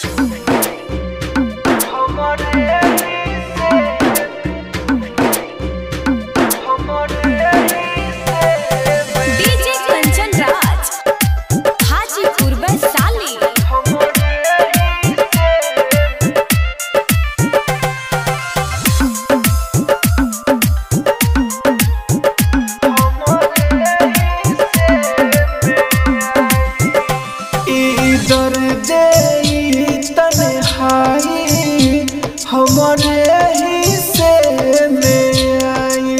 DJ Kanchan Raj Hajipur Vaishali इधर दे तन्हाई हमारे ही से में आई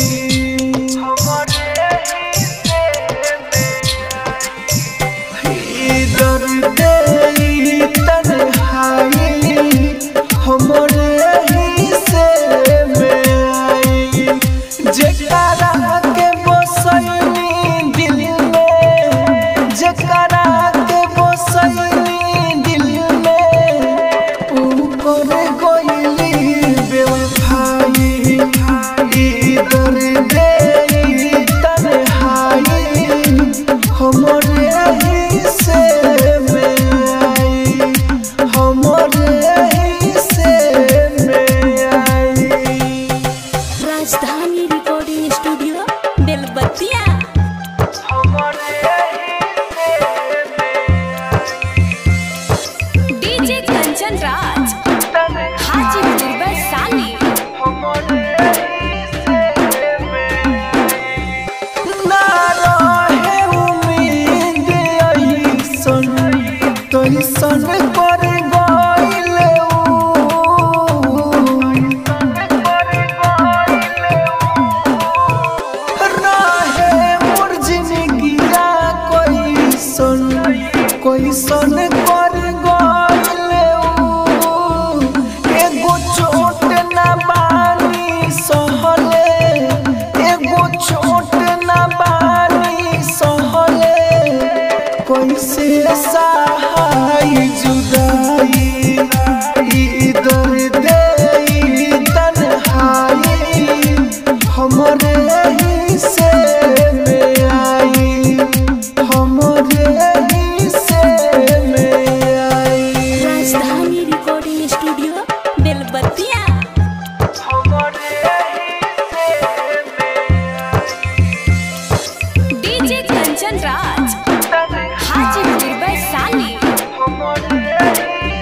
इधर दे तन्हाई हमारे ही से में आई जकरा के बसैनी दिल में जकरा के बसैनी दिल में ऊपर गइली बेवफाई इधर दे तन्हाई हमरे ही से में आई हमरे ही से में आई Rajdhani recording studio Belbattiya DJ Kanchan Raj Hajipur Vaishali ना रहे उम्मीद अइसन तइसन कर गइले रहे मोर जिंदगिया कइसन कइसन कर गइले एगो चोट ना बानी सहले एगो चोट ना बानी सहले कैसे सहाय जुदाई इधर दे तन्हाई हमरे ही से में आई हमरे ही से में आई Rajdhani recording studio Belbattiya DJ Kanchan Raj Hajipur Vaishali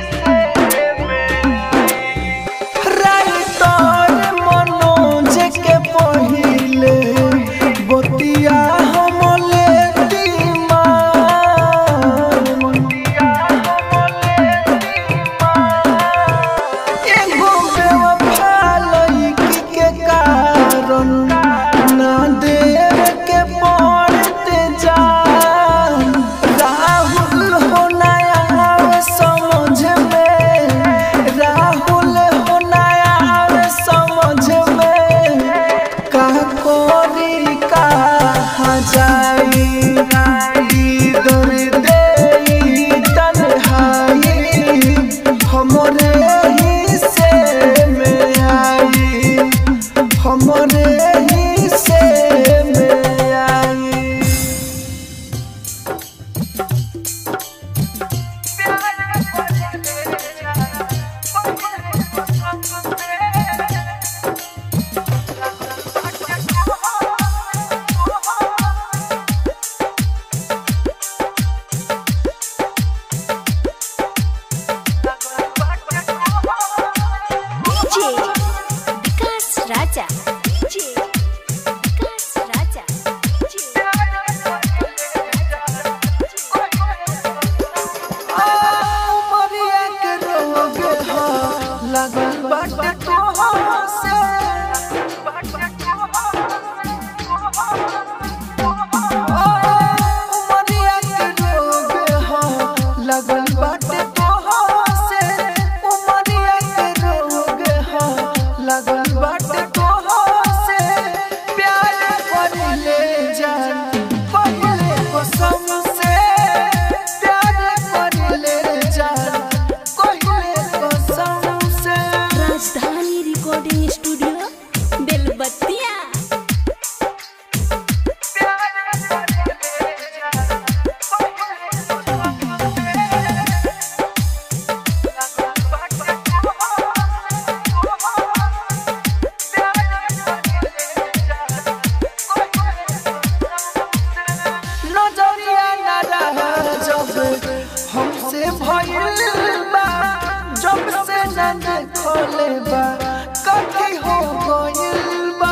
न देखले बा कथी हो गइल बा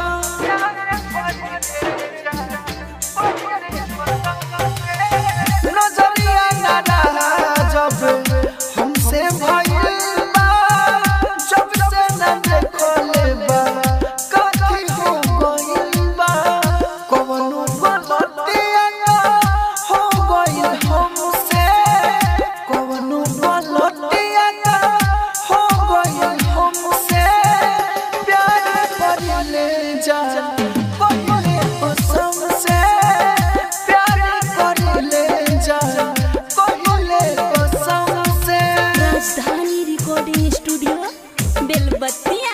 नजरिया ना जब हमसे भइल बा जब से न देखले बा कथी हो गइल बा कवनो गलतिया ना हो गइल हमसे कवनो गलतिया ना हो गइल हमसे प्यार करले जा कहिले कसम से प्यार करले जा कहिले कसम से Rajdhani recording studio Belbattiya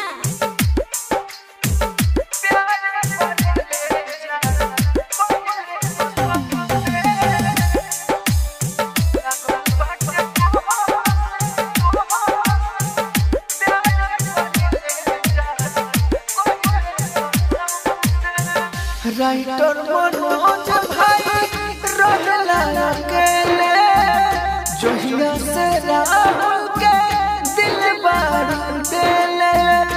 writer Manoj भाई रहला अकेले जोहिया से राहुल के दिल बार देले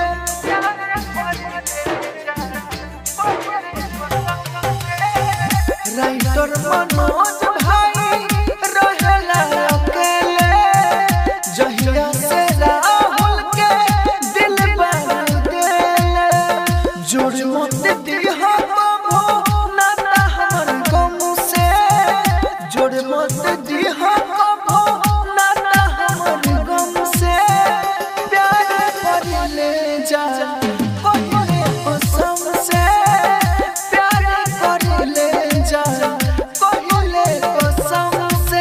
राइटर मनोज भाई रहला अकेले जहिया से राहुल के दिल बार देले जोड़ मत दिहा बाबू ना ना हमर गम से जोड़ मत दिहा बाबू ना ना हमर गम से प्यार कर ले जा कहिले कसम से प्यार कर ले जा कहिले कसम से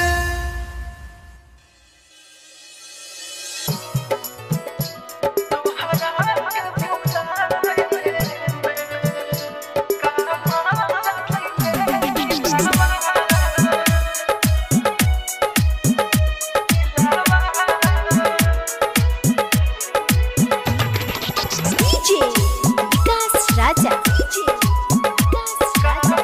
डीजे विकास राजा डीजे विकास राजा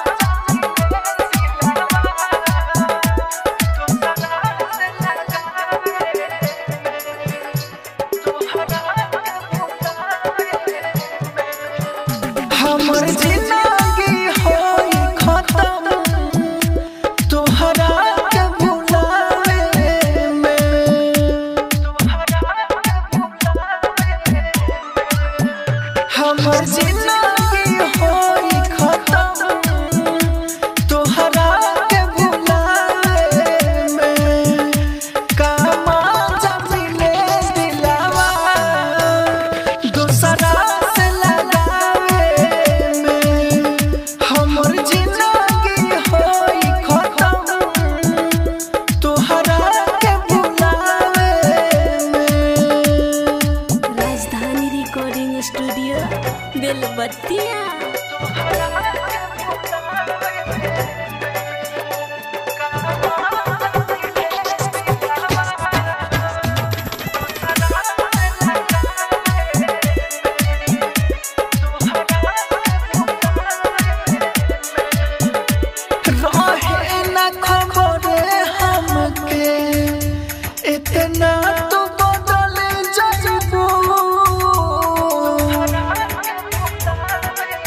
हमर जिंदगी होई खत्म तोहरा के भुलावे में हमर जिंदगी होई खत्म तोहरा के भुलावे में कामा जमिले दिलावा दूसरा से लगावे में हमर जिंदगी होई खत्म तोहरा के भुलावे में राजधानी रिकॉर्डिंग स्टूडियो बेलबत्तिया रहे न खबर हमके इतना तो बदल जाइबो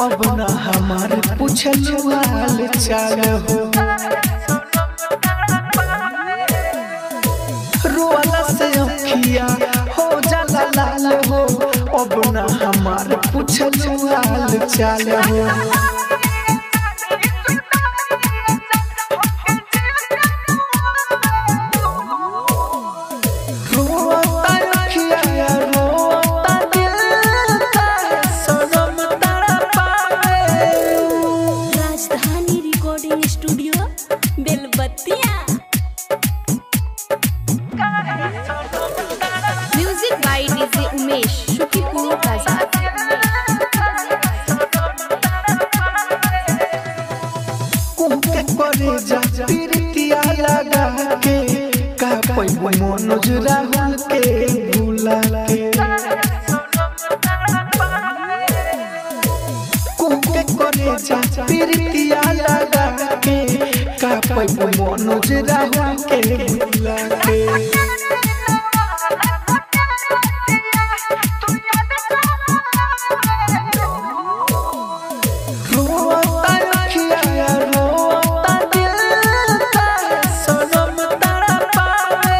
अब न हमार पूछलू हाल चाल हो रोला से अखिया हो जाला लाल हो अब न हमार पूछलू हाल चाल हो रोता अखिया रोता दिल तारे सनम तड़पावे Rajdhani recording studio Belbattiya music by DJ Umesh Shukipur Bazar कुहके करे जा प्रीतिया लगा के का पैबो मनोज राहुल के भूला के कुहके करे जा प्रीतिया लगा के का पैबो मनोज राहुल के भूला के रोता अखिया रोता दिल तारे सनम तड़पावे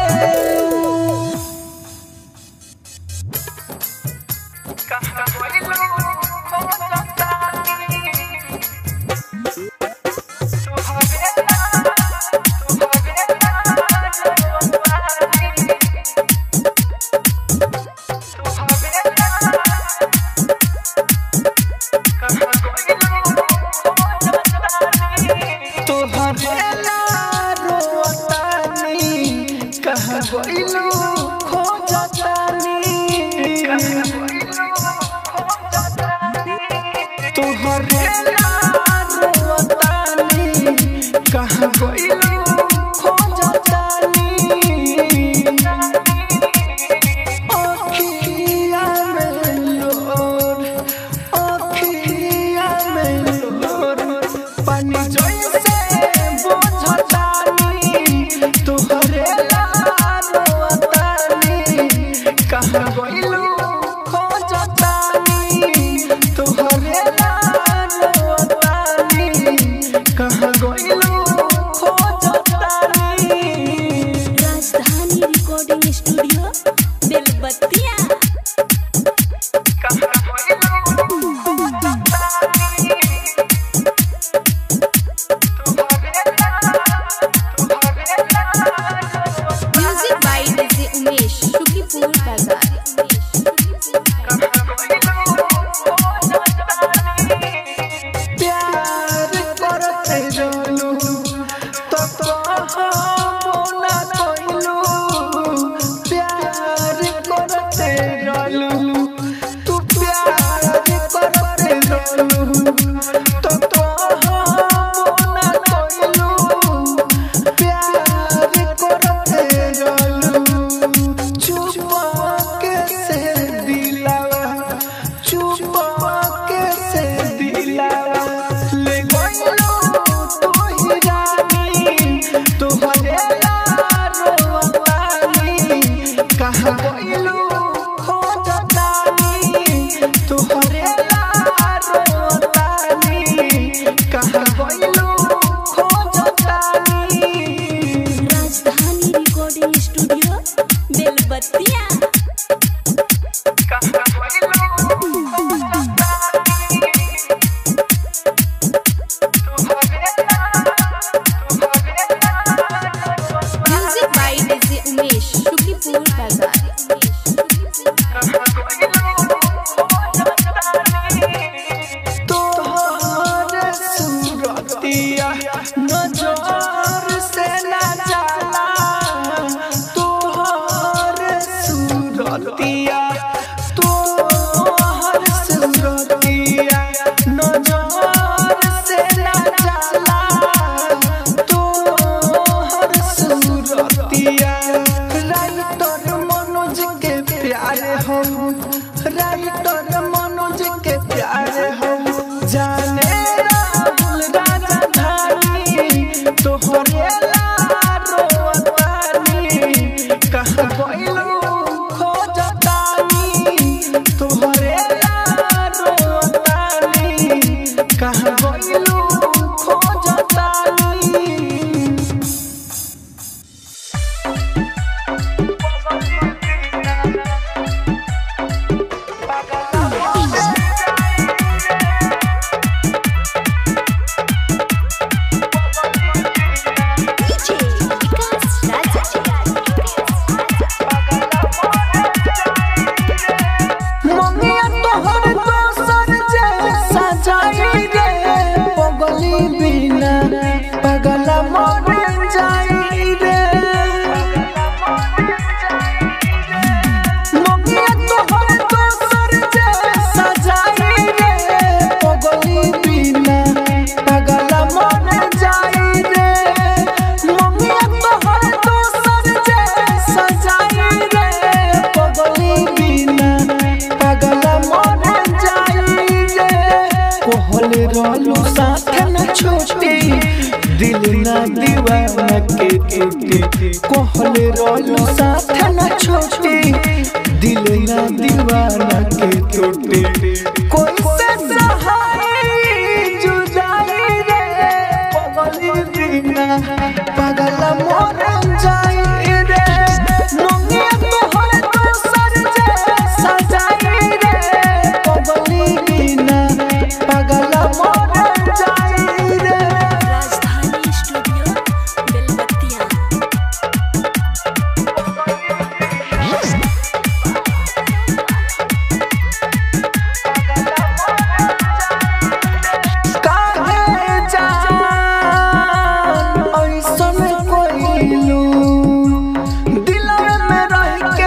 तोहरे रोतानी कहाँ गइलू खोजतानी तोहरे रोतानी कहाँ गइलू खोजतानी अखिया में लोर अखिया में लोर पानी जैसे बोझतानी तोहरे लाडोतानी कहाँ गइलू खोजतानी तोहरे लाडोतानी कहाँ गइलू खोजतानी Rajdhani recording studio Belbattiya music by DJ Umesh Shukipur Bazar प्यार करते रहलू तो कहबो ना कइलू प्यार करते रहलू तू प्यार करते रहलू तो कहबो ना कइलू प्यार करते रहलू चुप के से दिलावा चुप के से दिलावा ले गइलो तू ही रानी तोहरे लारो वाली कहाँ गइलो खोजतानी तोहरे लारो वाली कहाँ गइलो खोजतानी Rajdhani recording studio Belbattiya music by DJ Umesh Shukipur Bazar तोहर सूरतिया नजर से ना जाला तोहर सूरतिया तोहर सूरतिया नजर से ना जाला तोहर सूरतिया राइटर मनोज के प्यार हम राइटर मनोज के प्यार हम जाने राहुल राजधानी तोहरे लारो तानी कहाँ गइलू खोजतानी तोहरे लारो तानी के टूटी कहले रहलू साथ न छोटी दिल ना दीवाना के टूटी कोई से सहाय जुदाई रे पगली बिना पागल मोर जाई रे मंगिया तोहर दोसर जे सजाई रे पगली बिना पागल मोर जाई रे राजधानी स्टूडियो बेलबत्तिया काहे जान ऐसन कोइलू दिलवे में रह के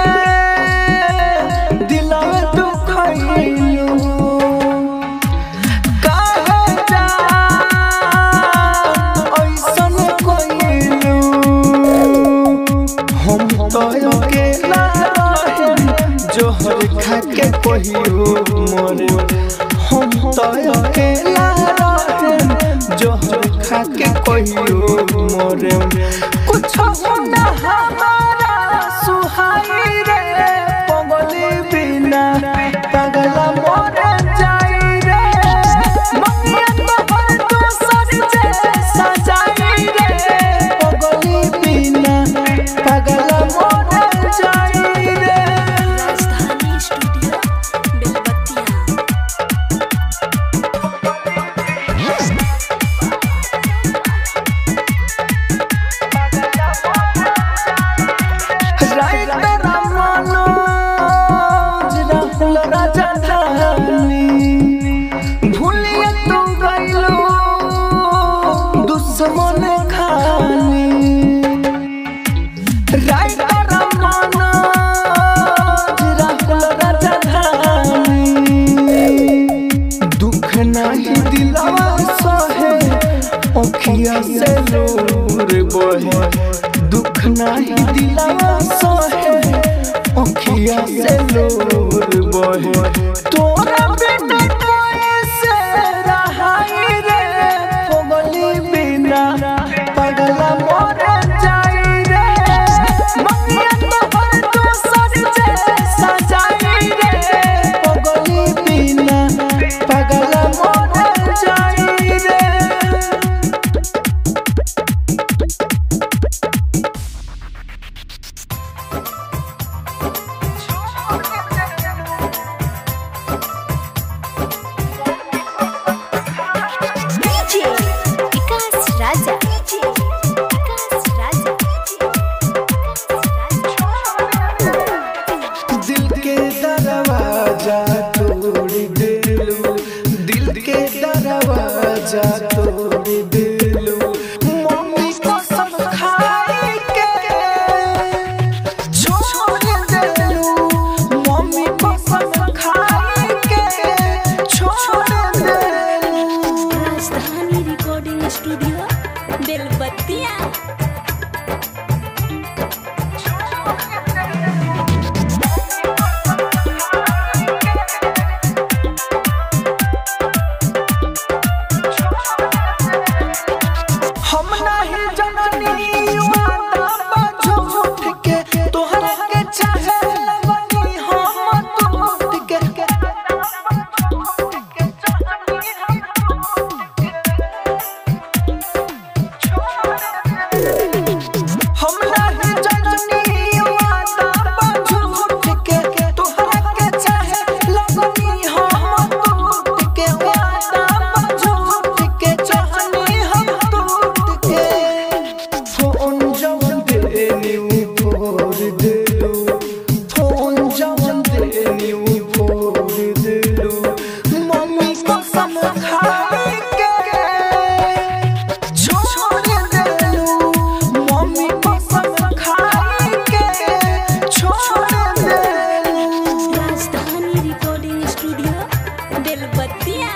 दिलवे दुखैलू काहे जान ऐसन कोइलू हम तो अकेला रहे जोहर खा के कहियो मोरे हम तो अकेला रहे जोहर खा के कहियो मोरे कुछ होना हमारा सुहाई रे पगली बिना पगला मोरे जाई रे मंगिया तोहर दोसर जे सजाई रे पगली बिना पगला मोरे जाई रे राजधानी स्टूडियो बेलबत्तिया राइटर मनोज राहुल राजधानी भूलिए तू गइलो दुश्मन खानी राइटर मनोज राहुल राजधानी दुख नहीं दिलवा सहे अखिया से नूर बहे दुख नहीं दिलवा सहे अखिया से नूर बहे तोरा बिना कैसे रहाई रे पगली बिना पगला मोर जाई रे मंगिया तोहर दोसर जे सजाई रे पगली बिना पगला मोर जाई रे डीजे विकास राजा डीजे विकास राजा दिल के दरवाजा तोड़ दिलू दिल के दरवाजा तोड़ दिलू मम्मी कसम खाई के छोड़ दिलू मम्मी कसम खाई के छोड़ दिलू राजधानी रिकॉर्डिंग स्टूडियो बेलबत्तिया हम नहीं जननी वादा झूठ के तोहरा के चाहे लगनी हम टूट के हम नहीं जननी वादा झूठ के तोहरा के चाहे लगनी हम टूट के वादा झूठ के चाहनी हम टूट के फोन जवन देनी फोड़ दिलू फोन जवन देनी फोड़ दिलू मम्मी कसम खाई के छोड़ दिलू मम्मी कसम खाई के छोड़ दिलू राजधानी रिकॉर्डिंग स्टूडियो बेलबत्तिया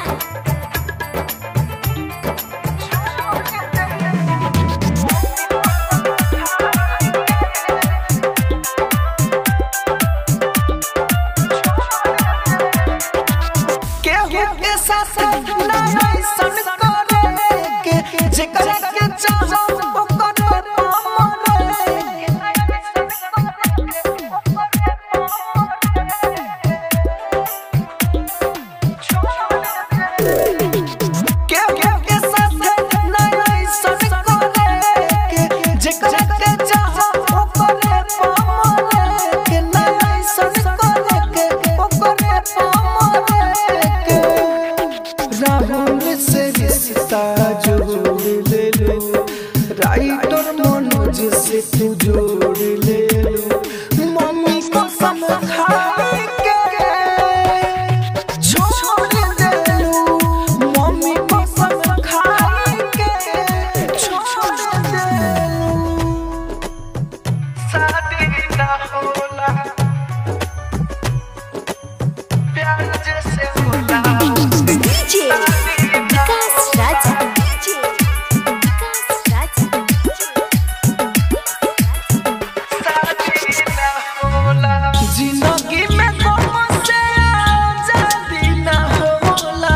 शादी ना होला प्यार जैसे होला डीजे विकास राजा डीजे विकास राजा जिंदगी में कौन से आजादी ना होला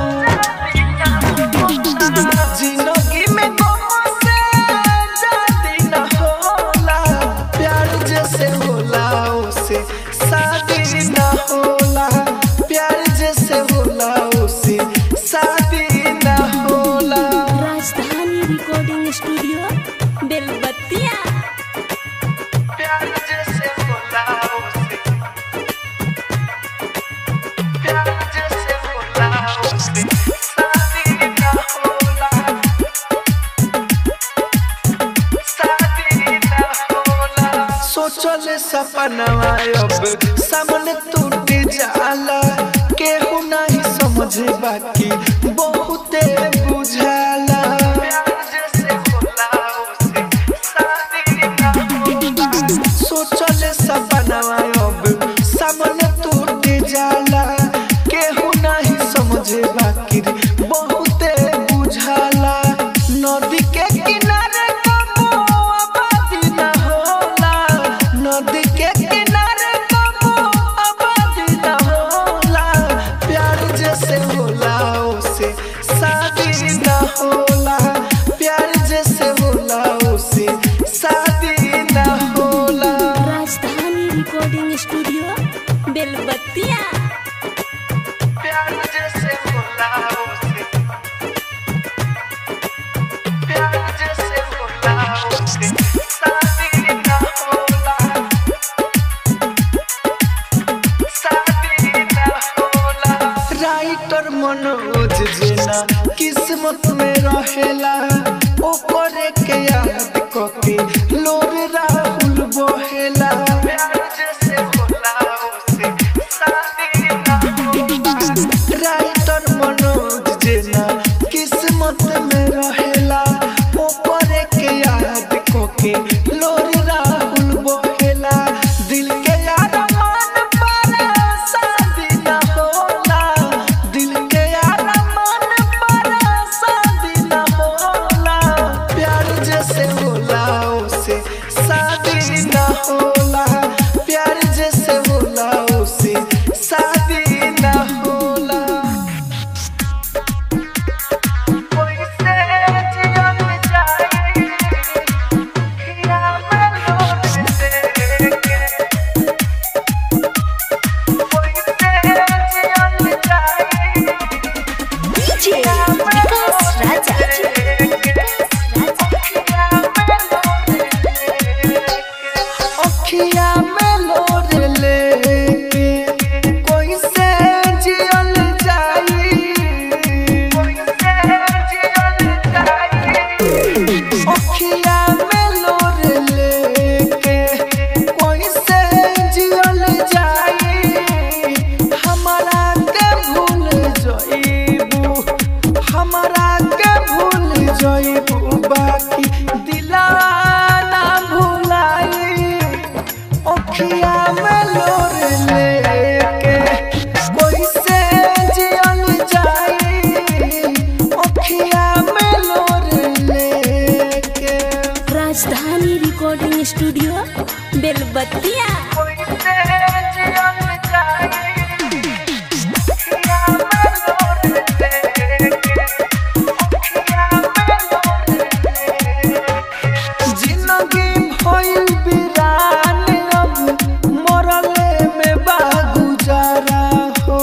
जिंदगी में कौन से आजादी ना होला प्यार जैसे होला उसे शादी ना होला प्यार जैसे होला उसे शादी ना होला राजधानी रिकॉर्डिंग स्टूडियो बेलबत्तिया प्यार जैसे होला उसे प्यार जैसे होला उसे शादी ना होला शादी ना होला सोचल सपनवा अब सामने टूट जाला केहू नहीं समझे बाकी बहुते बुझाला प्यार जैसे होला उसे शादी ना होला सोचल सपनवा अब सामने टूट जाला केहू नहीं समझे बाकी बहुते बुझाला नदी के किनारे कबो आबादी ना होला नदी के किनारे कबो आबादी ना होला प्यार जैसे होला उसे शादी ना होला प्यार जैसे होला उसे शादी ना होला राजधानी रिकॉर्डिंग स्टूडियो बेलबत्तिया प्यार जैसे होला उसे प्यार जैसे होला उसे शादी ना होला शादी ना होला राइटर मनोज जेना किस्मत में रहेला ओकरे के याद कके लोर राहुल बहेला प्यार जैसे होला उसे शादी ना होला राइटर मनोज जेना किस्मत में रहेला ओकरे के याद कके लोर राहुल बहेला दिल के यार मन पर शादी ना होला दिल के यार मन पर शादी ना होला प्यार जैसे होला उसे शादी ना होला प्यार जैसे होला उसे शादी ना होला कोई से जियन जाए खिया में लोट देके कोई से जियन जाए डीजे विकास राजा अखिया में लोर लेके कोई से जियल जाई कोई से जियल जाई अखिया में लोर लेके कोई से जियल जाई हमरा के भूल जइबू हमरा के भूल जइबू बाकी दिला ना भुलाई अखिया में लोर लेके कोई से जियल जाई अखिया में लोर लेके राजधानी रिकॉर्डिंग स्टूडियो बेलबत्तिया कोई से जियल जाई अखिया में लोर लेके अखिया में लोर लेके जिंदगी भइल बिरान अब मरले में बा गुजारा हो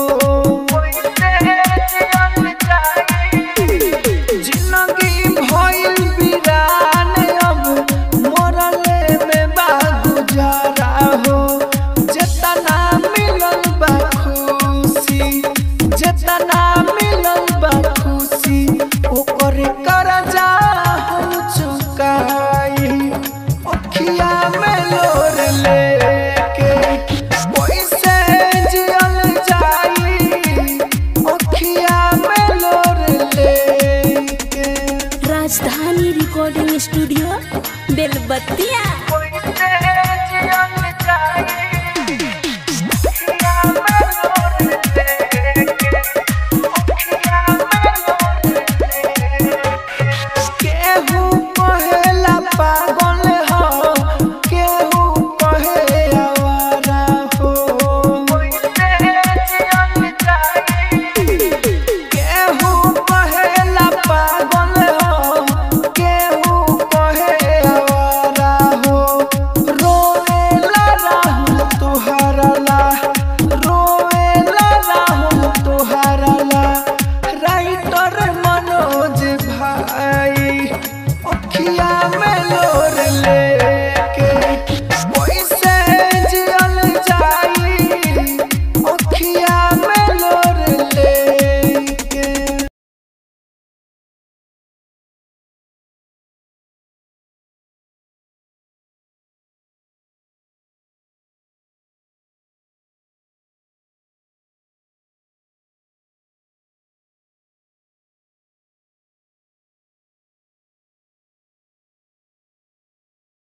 जिंदगी भइल बिरान अब मरले में बा गुजारा हो जेतना मिलल बा खुशी जेतना मिलल बा खुशी ओकर करजा हम चुकाई अखिया में लोर लेके पैसे जियल जाई अखिया में लोर लेके राजधानी रिकॉर्डिंग स्टूडियो बेलबत्तिया